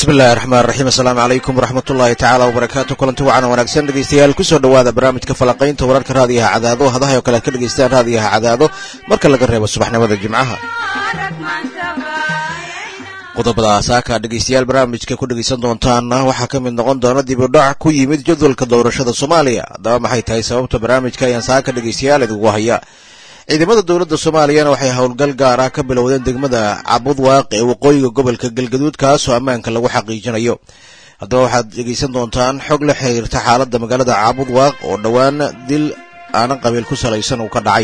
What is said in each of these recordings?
bismillahi raxmaan raxiim assalaamu calaykum waraxmat ullaahi tacaala wabarakaatu kulanti wacan wanaagsan dhegeystayaal kusoo dhowaada barnaamijka falaqaynta wararka raadiyaha cadaado hadahay oo kale ad ka dhegeystaan raadiyaha cadaado marka laga reebo subaxnimada jimcaha qodobada saaka dhegeystayaal barnaamijka ku dhegeysan doontaana waxaa ka mid noqon doona dib u dhac ku yimid jadwalka doorashada soomaaliya haddaba maxay tahay sababta barnaamijka ayaan saaka dhegeystayaal idigu haya ciidamada dowladda soomaaliyana waxay howlgal gaar ah ka bilowdeen degmada cabudwaaq ee waqooyiga gobolka galgaduud kaasoo ammaanka lagu xaqiijinayo haddaba waxaad dhegeysan doontaan xog la xiriirta xaaladda magaalada cabudwaaq oo dhowaan dil aanan qabiil ku salaysan uu ka dhacay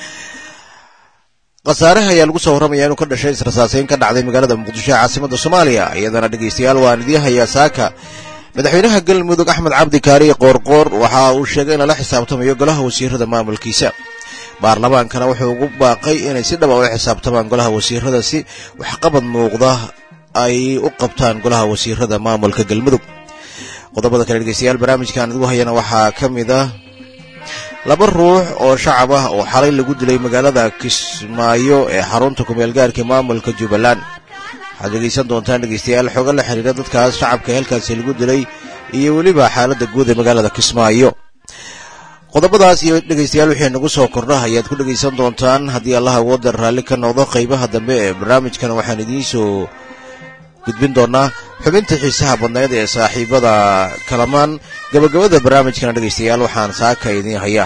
khasaare ayaa lagu soo warramaya inuu ka dhashay israsaaseyn ka dhacday magaalada muqdisho ee caasimada soomaaliya iyadana dhegeystayaal waan idiin hayaa saaka madaxweynaha galmudug axmed cabdi kaariye qoorqoor waxa uu sheegay in lala xisaabtamayo golaha wasiirada maamulkiisa baarlamaankana wuxuu ugu baaqay inay si dhaba ula xisaabtamaan golaha wasiirada si waxqabad muuqda ay u qabtaan golaha wasiirada maamulka galmudug qodobada kale dhegeystayaal barnaamijkan idigu hayana waxaa ka mid ah laba ruux oo shacab ah oo xalay lagu dilay magaalada kismaayo ee xarunta kumeelgaarka maamulka jubbaland waxaad dhegeysan doontaan dhegeystayaal xooga la xiriira dadkaas shacabka halkaasi lagu dilay iyo weliba xaaladda guud ee magaalada kismaayo qodobadaas iyo dhegeystayaal wixii nagu soo kordha ayaad ku dhegeysan doontaan haddii allah awooda raalli ka noqdo qaybaha dambe ee barnaamijkan waxaan idiin soo gudbin doonaa xubinta xiisaha badnayd ee saaxiibada kalamaan gabagabada barnaamijkana dhegeystayaal waxaan saaka idiin hayaa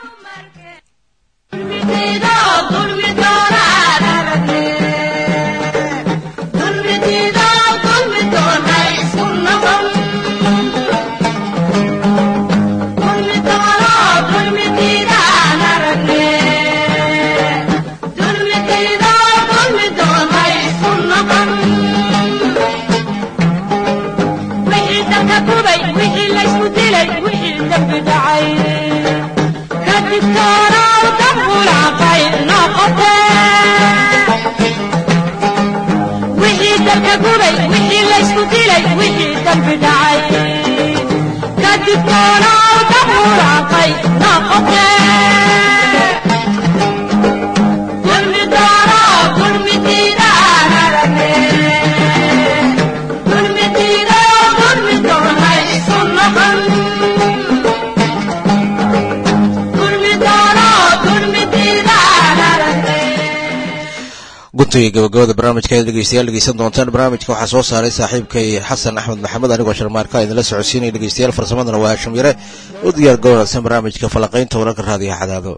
guntiga gabagabada barnaamijka aad dhegeystayaal dhegeysan doontaan barnaamijka waxaa soo saaray saaxiibkay xasan axmed maxamed anigoo sharmaarka idinla socodsiinaya dhegeystayaal farsamadana waa hashim yare u diyaar ga wanaagsan barnaamijka falaqaynta wararka raadiyaha cadaado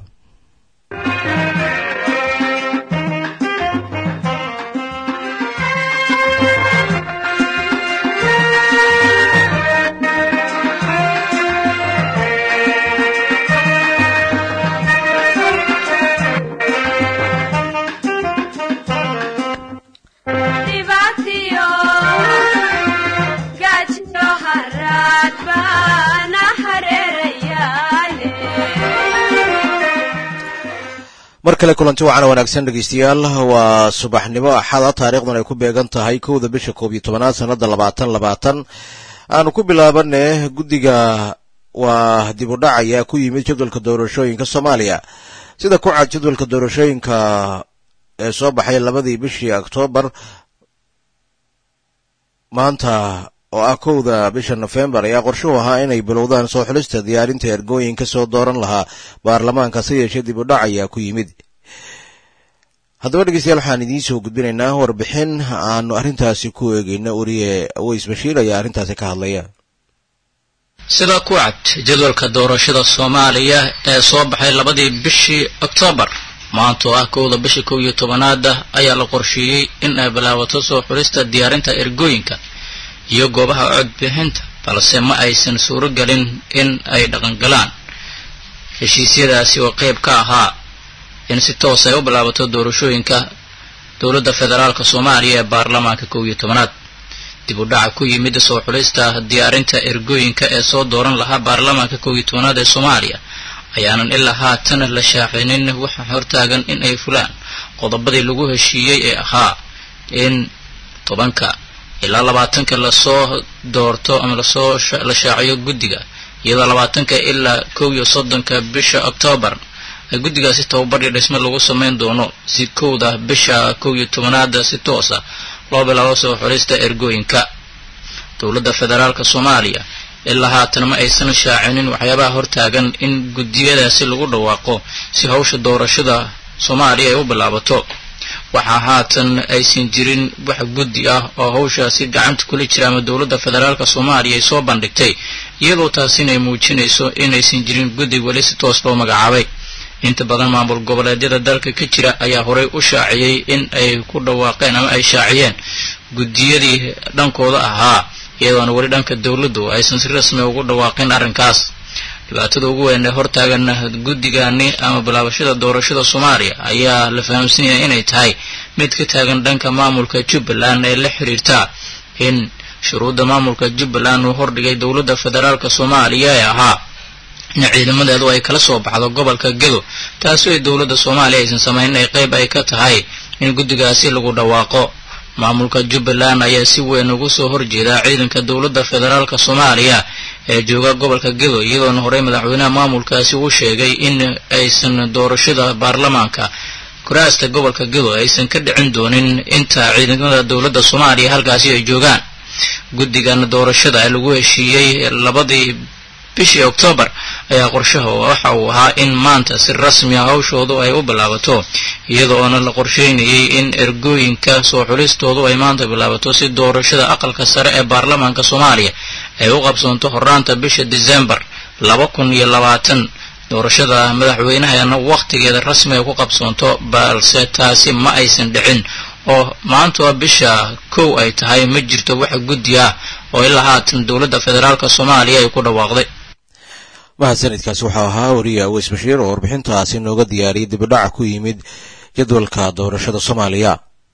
mar kale kulanti wacana wanaagsan dhegeystayaal waa subaxnimo axada taariikhdan ay ku beegan tahay kowda bisha koob iyo tobanaad sanada labaatan labaatan aanu ku bilaabane guddiga waa dib u dhac ayaa ku yimid jadwalka doorashooyinka soomaaliya sida ku cad jadwalka doorashooyinka ee soo baxay labadii bishii oktoobar maanta oo ah kowda bisha nofembar ayaa qorshuhu ahaa inay bilowdaan soo xulista diyaarinta ergooyin ka soo dooran lahaa baarlamaanka se yeeshee dib u dhac ayaa ku yimid haddaba dhegeystayaal waxaan idiin soo gudbinaynaa warbixin aanu arrintaasi ku eegeyna uriye aweys bashiir ayaa arrintaasi ka hadlaya sida ku cad jadwalka doorashada soomaaliya ee soo baxay labadii bishii oktoobar maanta oo ah kowda bisha kow iyo tobanaada ayaa la qorsheeyey in ay bilaabato soo xulista diyaarinta ergooyinka iyo goobaha codbixinta balse ma aysan suuro gelin in ay dhaqangalaan heshiisyadaasi oo qayb ka ahaa in si toos ay u bilaabato doorashooyinka dowladda federaalka soomaaliya ee baarlamaanka kow iyo tobanaad dib u dhaca ku yimid soo xulista diyaarinta ergooyinka ee soo dooran lahaa baarlamaanka kow iyo tobanaad ee soomaaliya ayaanan ilaa haatan la shaacinin waxa hortaagan in ay fulaan qodobadii lagu heshiiyey ee ahaa in tobanka ilaa labaatanka lasoo doorto ama lasoo la shaaciyo guddiga iyadoo labaatanka ilaa kow iyo soddonka bisha oktoobar ay guddigaasi tababadhii dhisme lagu samayn doono si kowda bisha kow iyo tobanaada si toosa loo bilaabo soo xulista ergooyinka dowladda federaalk soomaaliya ilaa haatan ma aysan shaacinin waxyaabaha hortaagan in guddiyadaasi lagu dhawaaqo si hawsha doorashada soomaaliya ay u bilaabato waxaa haatan aysan jirin wax guddi ah oo hawshaasi gacanta kula jira ama dowladda federaalk soomaaliya ay soo bandhigtay iyadoo taasina ay muujinayso inaysan jirin guddi weli si toos loo magacaabay inta badan maamul goboleedyada dalka ka jira ayaa horey u shaaciyey in ay ku dhawaaqeen ama ay shaaciyeen guddiyadii dhankooda ahaa iyadoona weli dhanka dowladdu aysan si rasmi ugu dhawaaqin arrinkaas dhibaatada ugu weyn ee hortaagan guddigani ama bilaabashada doorashada soomaaliya ayaa la fahamsan yahay inay tahay mid ka taagan dhanka maamulka jubbaland ee la xiriirta in shuruudda maamulka jubbaland uu hordhigay dowladda federaalk soomaaliya ee ahaa in ciidamadeedu ay kala soo baxdo gobolka gedo taasoo ay dowladda soomaaliya aysan samaynin ay qayb ay ka tahay in guddigaasi lagu dhawaaqo maamulka jubbaland ayaa si weyn ugu soo horjeeda ciidanka dowladda federaalk soomaaliya ee jooga gobolka gedo iyadoona horey madaxweynaha maamulkaasi uu sheegay in aysan doorashada baarlamaanka kuraasta gobolka gedo aysan ka dhicin doonin inta ciidamada dowladda soomaaliya halkaasi ay joogaan guddigan doorashada ee lagu heshiiyey labadii bishii oktoobar ayaa qorshaha waxa uu ahaa in maanta si rasmi ah hawshoodu ay u bilaabato iyadoona la qorsheynayay in ergooyinka soo xulistoodu ay maanta bilaabato si doorashada aqalka sare ee baarlamaanka soomaaliya ay u qabsoonto horraanta bisha disembar laba kun iyo labaatan doorashada madaxweynahana wakhtigeeda rasmi ay ku qabsoonto balse taasi ma aysan dhicin oo maanta bisha kow ay tahay ma jirto wax guddi ah oo ilaa haatan dowladda federaalk soomaaliya ay ku dhawaaqday mahadsanidkaasi waxau ahaa wariye aweys bashiir oo warbixintaasi nooga diyaariyay dibidhaca ku yimid jadwalka doorashada soomaaliya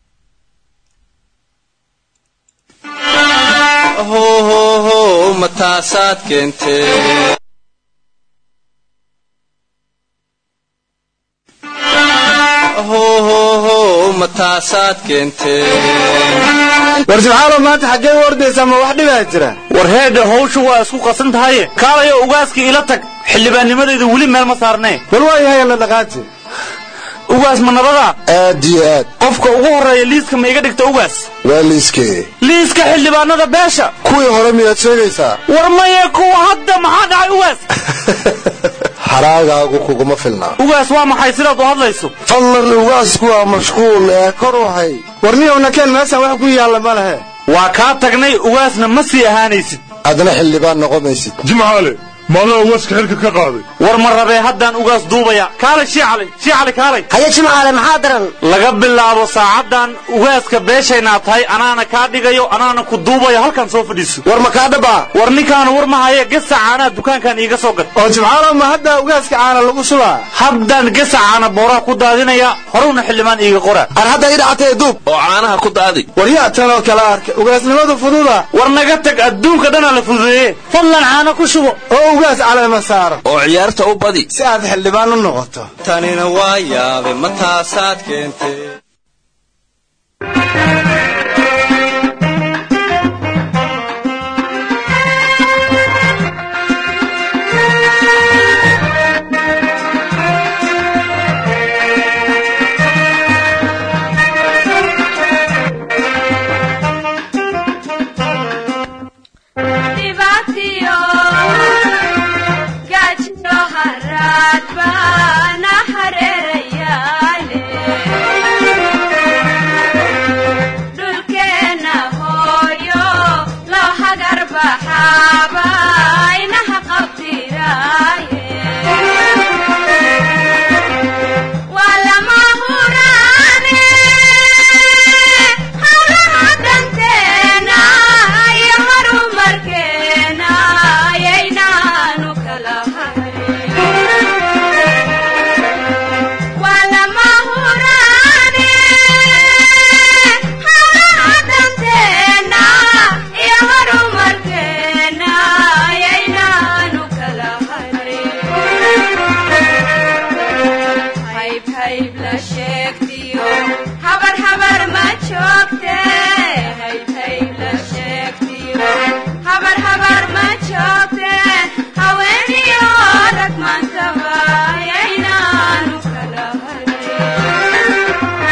hhh mataasaad keentee hhh mataasaad keentee war subxaalo maanta xaggee u ordaysaa ma wax dhibaa jira war heedha hawshu waa isku qasan tahaye kaalayo ugaaskii ila tag xildhibaannimadayda weli meel ma saarnee bal waa yahay la dhaqaaji ugaas ma nabadaa aad iyo aad qofka ugu horreeya liiska ma iga dhigta ugaas waa liiskee liiska xildhibaanada beesha kuwii hore miyaad sheegaysaa war maye kuwa hadda maxaa dhacay ugaas haraagaagu kuguma filnaa ugaas waa maxay sidaad u hadlayso fadlan ugaasku waa mashquul ee kor waxay war niyowna keen meeshaan wax ku yaalla ma lehe waa kaa tagnay ugaasna ma sii ahaanaysid adna xildhibaan noqomaysid jimcaale maadaa ugaaska xilka ka qaaday war ma rabee haddaan ugaas duubaya kaalay shiicali shiicali kaalay haye jimcaale maxaa daran laga bilaabo saacaddan ugaaska beeshaynaa tahay anaana kaa dhigayo anaana ku duubayo halkan soo fadhiiso war ma kaa dhaba war ninkaanu war ma haye gesa caanaa dukaankan iiga soo gad oo jimcaalo ma hadda ugaaska caana lagu shubaa haddaan gesa caana booraha ku daadinaya horewna xildhibaan iiga qora ar hadda ii dhacatee duub oo caanaha ku daadi war yaa tanoo kala arka ugaasnimadu fududa war naga tag adduunka dhanaa la fududeeye fadlan caano ku shubo oo ugaas caleema saaro oo ciyaarta u badi si aad xildhibaan u noqoto tanina waa yaabe mataasaad keentee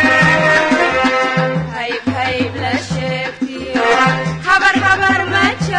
habar habar ma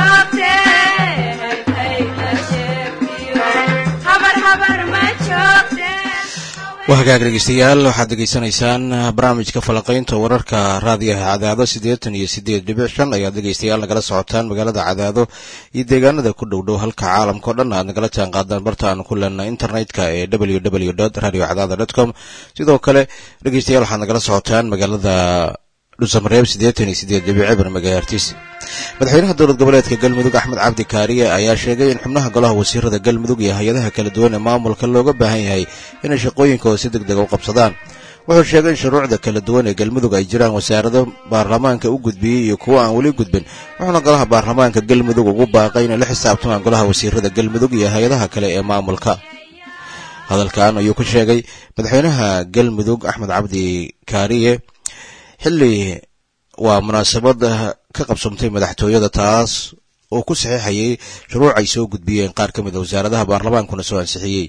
waa hagaag dhegeystayaal waxaad degeysanaysaan barnaamijka falaqaynta wararka raadiyaha cadaado siddeetan iyo siddeed dhibic shan ayaad dhegeystayaal nagala socotaan magaalada cadaado iyo deegaanada ku dhow dhow halka caalamka o dhan aad nagala jaan qaadaan barta aan ku leenay internetka ee w w dot radio cadaada dot com sidoo kale dhegeystayaal waxaad nagala socotaan magaalada dhusamareeb siddeetan iyo siddeed dhibic cibir magaartis madaxweynaha dowlad goboleedka galmudug axmed cabdi kaariye ayaa sheegay in xubnaha golaha wasiirada galmudug iyo hay-adaha kala duwan ee maamulka looga baahan yahay inay shaqooyinkooda si deg dega u qabsadaan wuxuu sheegay in shuruucda kala duwan ee galmudug ay jiraan wasaarado baarlamaanka u gudbiyey iyo kuwo aan weli gudbin wuxuuna golaha baarlamaanka galmudug ugu baaqay inay la xisaabtamaan golaha wasiirada galmudug iyo hay-adaha kale ee maamulka hadalkan ayuu ku sheegay madaxweynaha galmudug axmed cabdi kaariye xilli waa munaasabad ka qabsomtay madaxtooyada taas oo ku saxiixayay shuruuc ay soo gudbiyeen qaar ka mid a wasaaradaha baarlamaankuna soo ansixiyey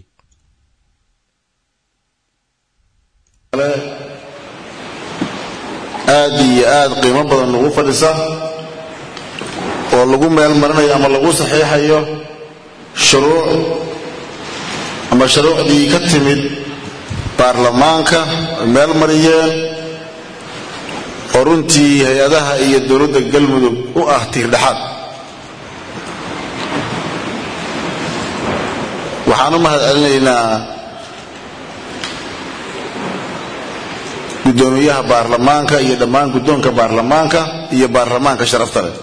aad iyo aad qiimo badan ugu fadhisa oo lagu meel marinayo ama lagu saxiixayo shuruuc ama shuruucdii ka timid baarlamaanka ay meel mariyeen oo runtii hay-adaha iyo dowladda galmudug u ah tiirdhexaad waxaan u mahad celinaynaa guddoomiyaha baarlamaanka iyo dhammaan guddoonka baarlamaanka iyo baarlamaanka sharafta leh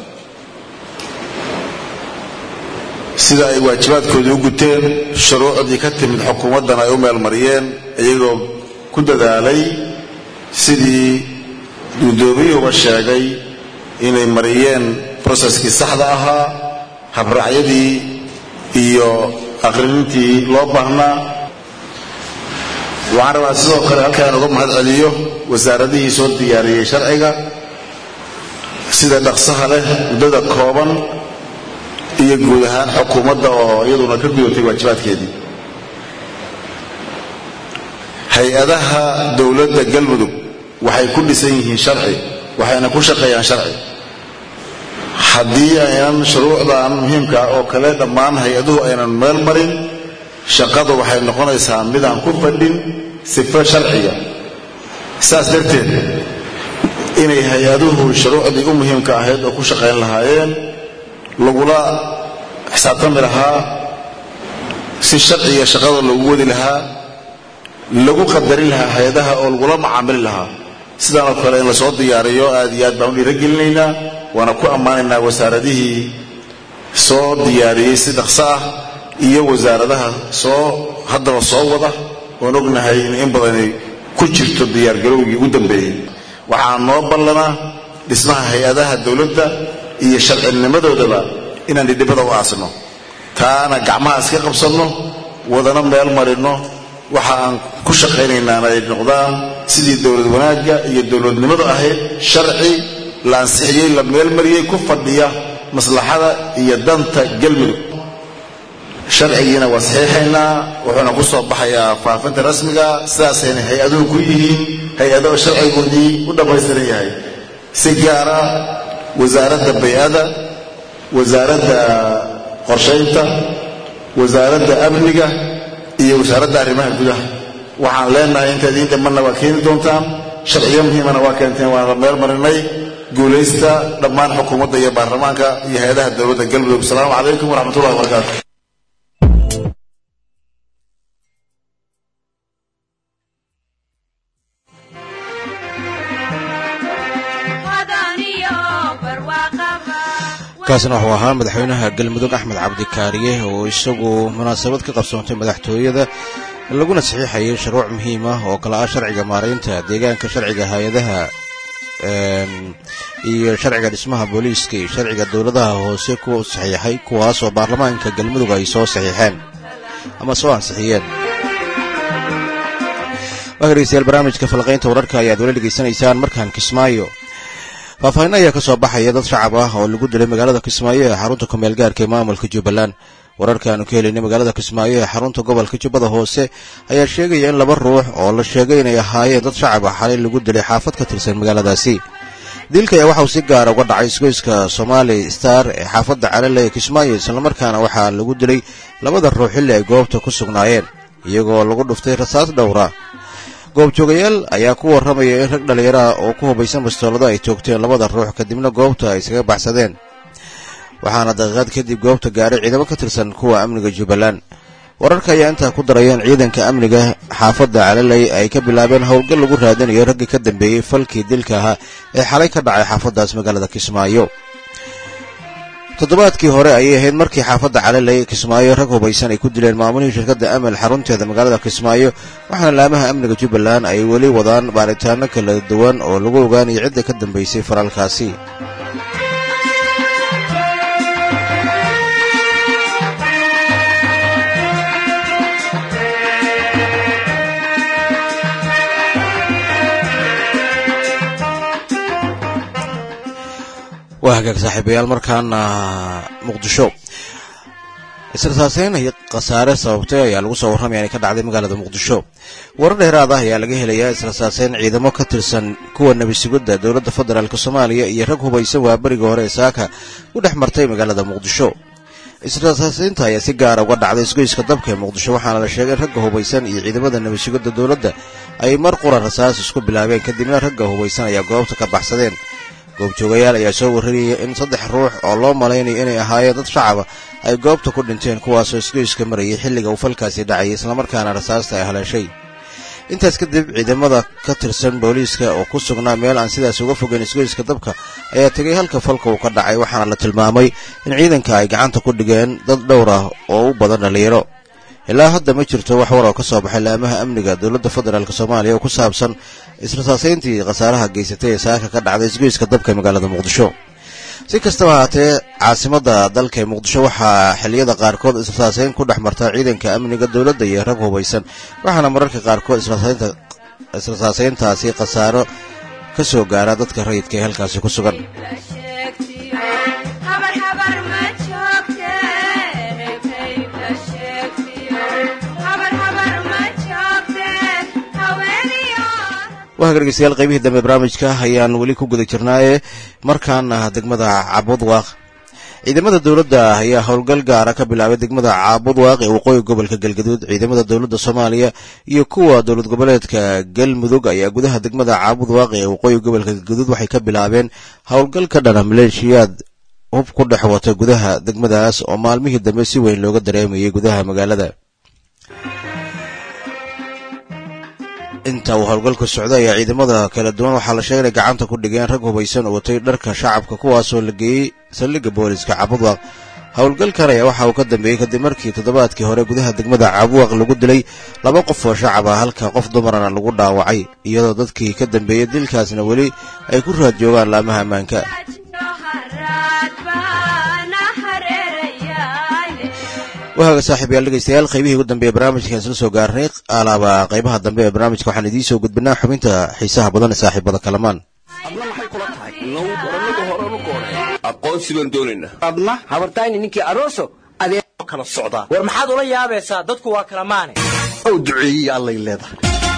sida ay waajibaadkoodii u guteen shuruucdii ka timid xukuumaddan ay u meelmariyeen iyagoo ku dadaalay sidii guddoomiyuhuba sheegay inay mariyeen broseskii saxda ahaa habraacyadii iyo akhrinintii loo baahnaa waxaan rabaa sidoo kale halkaan uga mahad celiyo wasaaradihii soo diyaariyey sharciga sida dhaqsaha leh muddada kooban iyo guud ahaan xukuumadda oo iyaduna ka gudatay waajibaadkeedii hay-adaha dowladda galmudug waxay ku dhisan yihiin sharci waxayna ku shaqeeyaan sharci haddii aynan shuruucdan muhiimka oo kale dhammaan hay-aduhu aynan meel marin shaqadu waxay noqonaysaa midaan ku fadhin sifo sharciga saas darteed inay hay-aduhu shuruucdii u muhiimka ahayd oo ku shaqayn lahaayeen lagula xisaabtami lahaa si sharciga shaqada loogu wadi lahaa lagu qadarin lahaa hay-adaha oo lagula macaamili lahaa sidaan oo kale in lasoo diyaariyo aad iyo aad baan u dhiiragelinaynaa waana ku ammaanaynaa wasaaradihii soo diyaariyey si dhaqso ah iyo wasaaradaha soo haddaba soo wada oon ognahay in in badani ku jirto diyaargarowgii ugu dambeeyey waxaa noo ballanaa dhismaha hay-adaha dowladda iyo sharcinimadoodaba inaan dhidhibada u aasno taana gacmaha iska qabsanno wadana meel marinno waxa aan ku shaqaynaynaana ay noqdaan sidii dowlad wanaagga iyo dowladnimadu ahayd sharci la ansixiyey la meelmariyey ku fadhiya maslaxada iyo danta galmudug sharcigiina waa saxiixaynaa wuxuuna ku soo baxayaa faafinta rasmiga sidaasayna hay-aduhu ku yihiin hay-ado sharcigoodii u dhammaystiran yahay si gaara wasaaradda bay-ada wasaaradda qorshaynta wasaaradda amniga iyo wasaaradda arrimaha gudaha waxaan leenahay inta idiin dhimanna waa keeni doontaan sharciyo muhiimana waa keenteen waana meel marinay guulaysta dhammaan xukuumadda iyo baarlamaanka iyo hay-adaha dowladda galmudug asalaamu calaykum waraxmatullahi wabarakaatu kaasna wuxuu ahaa madaxweynaha galmudug axmed cabdikaariye oo isagu munaasabad ka qabsoontay madaxtooyada laguna saxiixayay shuruuc muhiim ah oo kale ah sharciga maaraynta deegaanka sharciga hay-adaha iyo sharciga dhismaha booliiska iyo sharciga dowladaha hoose ku saxiixay kuwaasoo baarlamaanka galmudug ay soo saxiixeen ama soo ansixiyeen waa dhegeystayaal barnaamijka falqaynta wararka ayaad wala dhegeysanaysaan markaan kismaayo faahfaahin ayaa ka soo baxaya dad shacab ah oo lagu dilay magaalada kismaayo ee xarunta kumeel gaarka ee maamulka jubbaland wararka aanu ka helaynay magaalada kismaayo ee xarunta gobolka jubbada hoose ayaa sheegaya in laba ruux oo la sheegay inay ahaayeen dad shacab ah xalay lagu dilay xaafad ka tirsan magaaladaasi dilka ayaa waxauu si gaara uga dhacay isgoyska somali star ee xaafadda calale ee kismaayo islamarkaana waxaa lagu dilay labada ruux xilli ay goobta ku sugnaayeen iyagoo lagu dhuftay rasaas dhowra goobjoogayaal ayaa ku warramaya in rag dhallinyaraha oo ku hubaysan bastoolado ay toogteen labada ruux kadibna goobta ay iskaga baxsadeen waxaana daqiiqaad kadib goobta gaaray ciidamo ka tirsan kuwa amniga jubbaland wararka ayaa intaa ku darayeen ciidanka amniga xaafadda calaley ay ka bilaabeen howlgal lagu raadinayo raggii ka dambeeyey falkii dilka ahaa ee xalay ka dhacay xaafaddaas magaalada kismaayo toddobaadkii hore ayay ahayd markii xaafadda calaley kismaayo rag hubaysan ay ku dileen maamulihii shirkadda amel xarunteeda magaalada kismaayo waxaana laamaha amniga jubbaland ay weli wadaan baaritaano kala duwan oo lagu ogaanayo cidda ka dambaysay faralkaasi waa hagaag saaxiibayaal markaana muqdisho israsaaseyn iyo khasaare sababtay ayaa lagu soo warramaya inay ka dhacday magaalada muqdisho warar dheeraad ah ayaa laga helayaa israsaaseyn ciidamo ka tirsan kuwa nebisugidda dowladda federaalk soomaaliya iyo rag hubaysan waa beriga hore ee saaka u dhex martay magaalada muqdisho israsaaseynta ayaa si gaara uga dhacday isgoyska dabka ee muqdisho waxaana la sheegay in ragga hubaysan iyo ciidamada nebisugidda dowladda ay mar qura rasaas isku bilaabeen kadibna ragga hubaysan ayaa goobta ka baxsadeen goobjoogayaal ayaa soo warrariyay in saddex ruux oo loo malaynayo inay ahaayeen dad shacaba ay goobta ku dhinteen kuwaasoo isgoyska marayay xilliga uu falkaasi dhacayay islamarkaana rasaasta ay haleeshay intaas kadib ciidamada ka tirsan booliiska oo ku sugnaa meel aan sidaas uga fogeyn isgoyska dabka ayaa tegay halka falka uu ka dhacay waxaana la tilmaamay in ciidanka ay gacanta ku dhigeen dad dhowr ah oo u badan dhallinyaro ilaa hadda ma jirto wax war oo ka soo baxay laamaha amniga dowladda federaalk soomaaliya oo ku saabsan israsaaseyntii khasaaraha geysatay ee saaka ka dhacday isgoyska dabka magaalada muqdisho si kastaba haatee caasimadda dalka ee muqdisho waxaa xilliyada qaarkood israsaaseyn ku dhex marta ciidanka amniga dowladda iyo rag hubaysan waxaana mararka qaarkood israsaaseyntaasi khasaaro ka soo gaara dadka rayidka ee halkaasi ku sugan waa dhegeystayaal qaybihii dambe barnaamijka ayaan weli ku guda jirnaaye markaana degmada cabudwaaq ciidamada dowladda ayaa howlgal gaara ka bilaabay degmada caabudwaaq ee waqooyi gobolka galgaduud ciidamada dowladda soomaaliya iyo kuwa dowlad goboleedka galmudug ayaa gudaha degmada caabudwaaq ee waqooyi gobolka galgaduud waxay ka bilaabeen howlgal ka dhana maleeshiyaad hub ku dhex wata gudaha degmadaas oo maalmihii dambe si weyn looga dareemayay gudaha magaalada inta uu howlgalku socday ayaa ciidamada kala duwan waxaa la sheegay inay gacanta ku dhigeen rag hubaysan oo watay dharka shacabka kuwaasoo la geeyey saldhigga booliska cabudwaaq howlgalkan ayaa waxa uu ka dambeeyey kadib markii toddobaadkii hore gudaha degmada cabudwaaq lagu dilay laba qof oo shacab ah halka qof dumarana lagu dhaawacay iyadoo dadkii ka dambeeyey dilkaasna weli ay ku raad joogaan laamaha ammaanka wahaaga saaxiibayaal dhegeystayaal qaybihii ugu dambeeye barnaamijkan isla soo gaarnay alaaba qaybaha dambe ee barnaamijka waxaan idiin soo gudbinaa xubinta xiisaha badan ee saaxiibada kalamaan aqoonsi baan doonaynaa adna habartayni ninkii aroso adee kala socdaa war maxaad ula yaabaysaa dadku waa kala maane ow duceeyey allay leedahay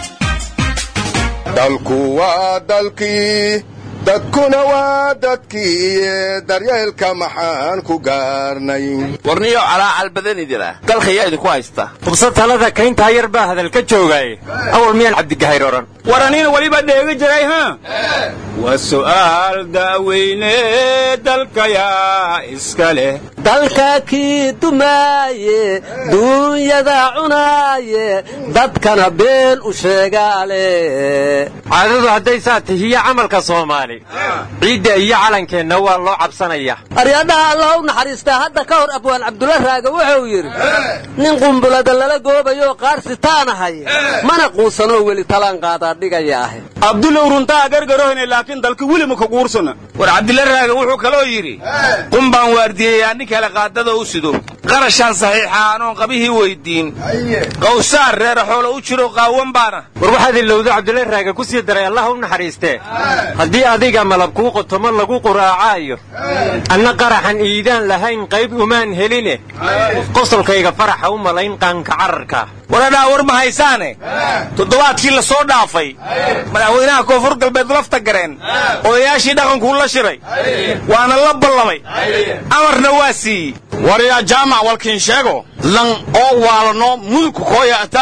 dalku waa dalkii dadkuna waa dadkii daryeelka maxaan ku gaarnay warniyo calaacal badan idila dalkayaa idinku haysta hubsa talada kayntaa yar baa hadal ka joogaaye awal miyaan cabdigahayr odhan war anina weliba dheegi jiray ha waa su'aal daaweyne dalkayaa iska leh dalka kii dumaaye duunyada cunaaye dadkana been u sheegaale caadadu hadday saa tihiyo camalka soomaali ciidda iyo calankeenna waa loo cabsanaya aryadhaha allah u naxariistaa hadda ka hor abwaan cabdulla raaga wuxuu yidhi nin qumbulada lala goobayoo qaarsitaan mana quusanoo weli talaan qaadaa dhigaya ahe abdulow runtaa gargarohne laakiin dalka weli ma ka guursana war cabdilla raaga wuxuu kaloo yidhi qun baan waardiyeyaa nin kale qaadada u sido qarashaan saxiixa anoon qabihii weyddiin qawsaar reera xoolo u jiro qaawan baana war waxaad ilowda cabdulla raaga ku sii daray allah u naxariistee haddii adiga malab kuu qotomo lagu quraacaayo anna qaraxan iidaan lahayn qayb umaan heline qosolkayga faraxa u malayn qaanka cararka waradhaa war ma haysaane toddobaadkii la soo dhaafay madaxweynaha koonfur galbeed lafta gareen odayaashii dhaqankuu la shiray waana la ballamay amarna waa siiyey waryaa jaamac walkiin sheego lan oo waalano mudugka kooyaataa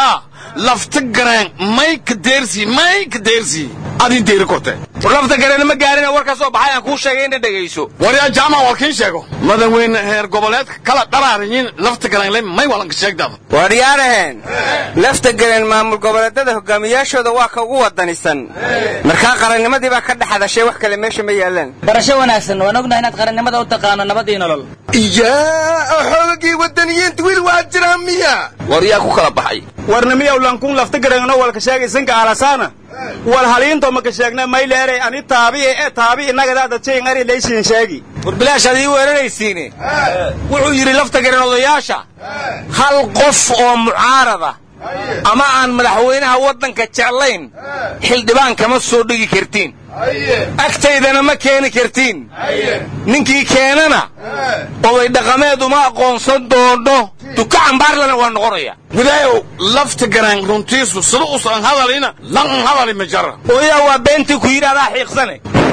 lafta gareen may ka deersi may ka deersi adin deeri korte war lafta gareena ma gaarina war ka soo baxay aan kuu sheegay inna dhegayso waryaa jaamac waa kiin sheego madaxweyne heer goboleedka kala dharaarayin lafta gareenle may walanka sheegdaada waaryaanaheen lafta gareen maamul goboleedada hogaamiyaashooda waa ka ugu wadanisan markaa qarannimadii baa ka dhex hadashay wax kale meesha ma yaalaan barasho wanaagsan waan ognahay inaad qarannimada u taqaano nabadii nolol iyaa xoogagii wadaniyiinta wiil waa jiraa miya war yaa ku kala baxay warnamiyaw lankun lafta gareeno walka sheegaysanka alasaana wal haliinto maka sheegna mayleere ani taabi ee taabi inagadaada jayn ari laysiin sheegi war bilaash adii weeraraysiine wuxuu yidhi lafta gareen odayaasha hal qof oo mucaarada ama aan madaxweynaha waddanka jeclayn xildhibaan kama soo dhigi kartiin agtaydana ma keeni kartiin ninkii keenana oday dhaqameed uma aqoonsan doono duka cambaarlana waa noqonaya gudaayow lafta gareen runtiisu sida usan hadalina lan hadali ma jara oyaa waa beentii ku yidhi adaa xiiqsane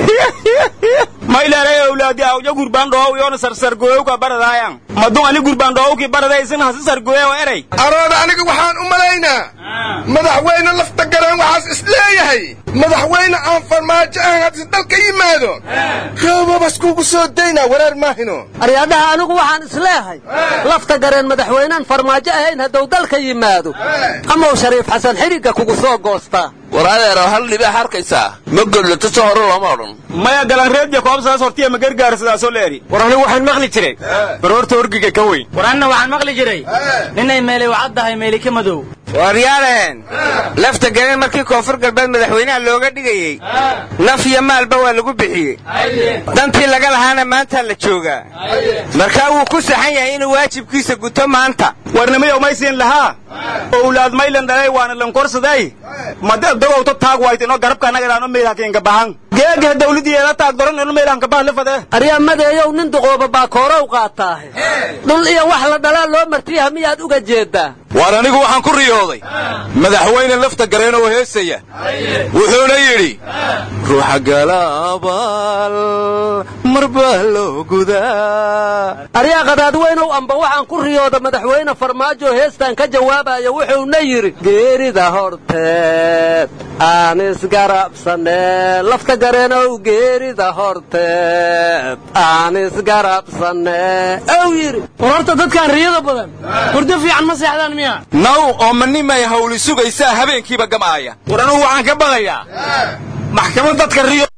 mayleere awlaadi awja gurbandhoow yoona sarsargooyowka baradaayan madun ani gurbandhoowkii baradaysin hasi sargooyow erey arooda aniga waxaan u malaynaa madaxweyne lafta gareen waxaas isleeyahay madaxweyne aan farmaajo ahan haddii dalka yimaado roobabas kuugu soo daynaa wareer maahino aryaadaha anigu waxaan isleehay lafta gareen madaxweynaan farmaajo ahayn hadduu dalka yimaado amaw shariif xasan xidhigga kugu soo goostaa war adeero hal dhibaa harkaysaa ma godlato soo hore looma odhan maya galanreedya koobsaas hortiya ma gargaarsidaasoo leeri war anigu waxaan maqli jiray baroorta orgiga ka weyn war anna waxaan maqli jiray ninay meelay wacaddahay meeli ka madow waaryaalaheen lafta gareen markii koonfur galbeed madaxweynaha looga dhigayey naf iyo maalba waa lagu bixiyey dantii laga lahaana maantaa la joogaa markaa wuu ku saxan yahay inuu waajibkiisa guto maanta warnimiyow maysiin lahaa owlaad maylan dhalay waana lankorsaday madadogowto taag waytino garabka nagadaano meelhakiinka bahan geega dawladiyeeda taag doran ino meelhanka bahan lafade aryaa madeeyow nin duqooba baa koorow qaataahe dhul iyo wax la dhalaa loo martiyaha miyaad uga jeeddaa waar anigu waxaan ku riyooday madaxweyne lafta gareen oo heesaya wuxuuna yidhi ruuxa galaabaal mar baa loo gudaa aryaa qadaadweynow amba waxaan ku riyooda madaxweyne farmaajo heestan ka jawaabaya wuxuuna yidhi geerida horteed aan isgarabsanee lafta gareenow geerida horteed aan isgarabsanee ow yidhi war horta dadkaan riyada badan hurdo fiican ma seexdaan miya naw oo manimay hawli sugaysaa habeenkiiba gamaaya war anugu waxaan ka baqayaa maxkamad dadka riyo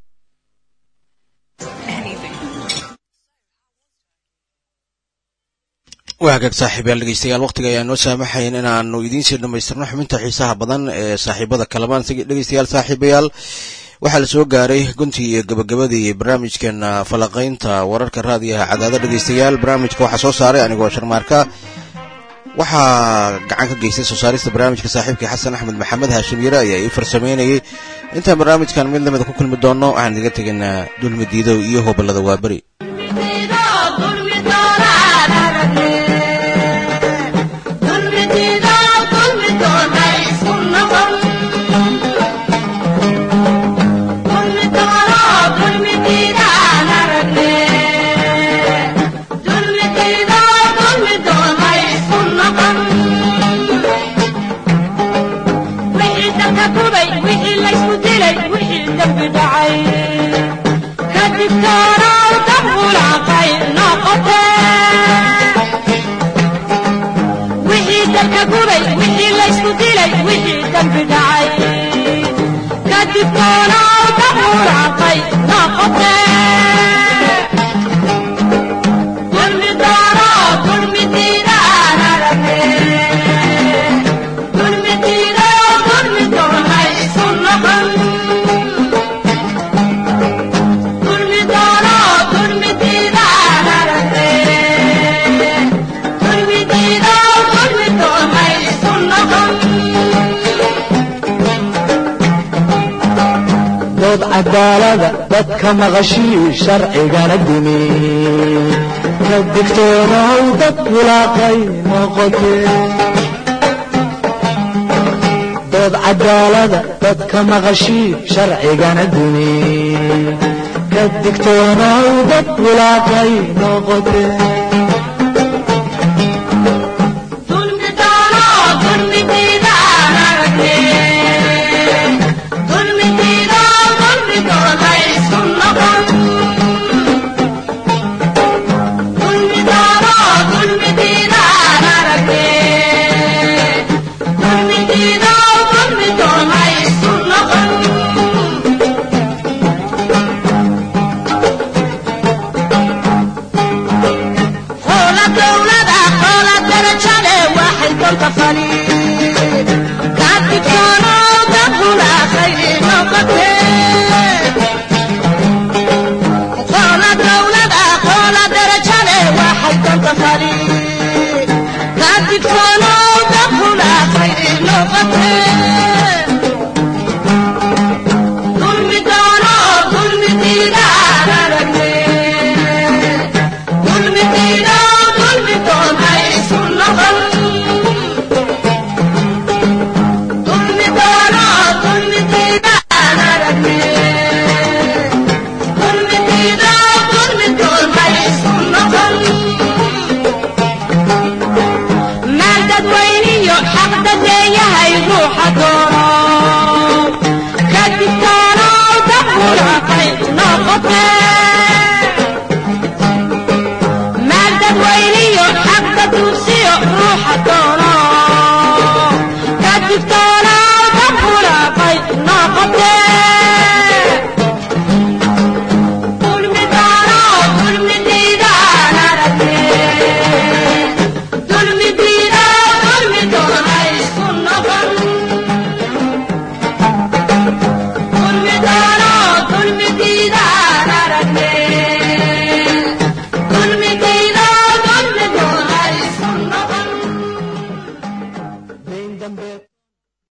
waa hagaag saaxiibayaal dhegeystayaal waqtiga ayaan noo saamaxayn inaanu idiin sii dhammaystirno xubinta xiisaha badan ee saaxiibada kalamaan dhegeystayaal saaxiibayaal waxaa la soo gaaray guntii iyo gabagabadii barnaamijkeena falaqaynta wararka raadiyaha cadaada dhegeystayaal barnaamijka waxaa soo saaray anigoo sharmaarka waxaa gacan ka geystay soo saarista barnaamijka saaxiibkii xasan axmed maxamed haashim yare ayaa ii farsamaynayay intaan barnaamijkan mid lamida ku kulmi doonno waxaan idiga tegaynaa dulmi diidow iyo hoballada waaberi dood cadaalada dadka maqashii sharcigana dimi ka digtoonow dad wulaaqay noqotee dood cadaalada dadka maqashii sharcigana dimi ka digtoonow dad wulaaqay noqotee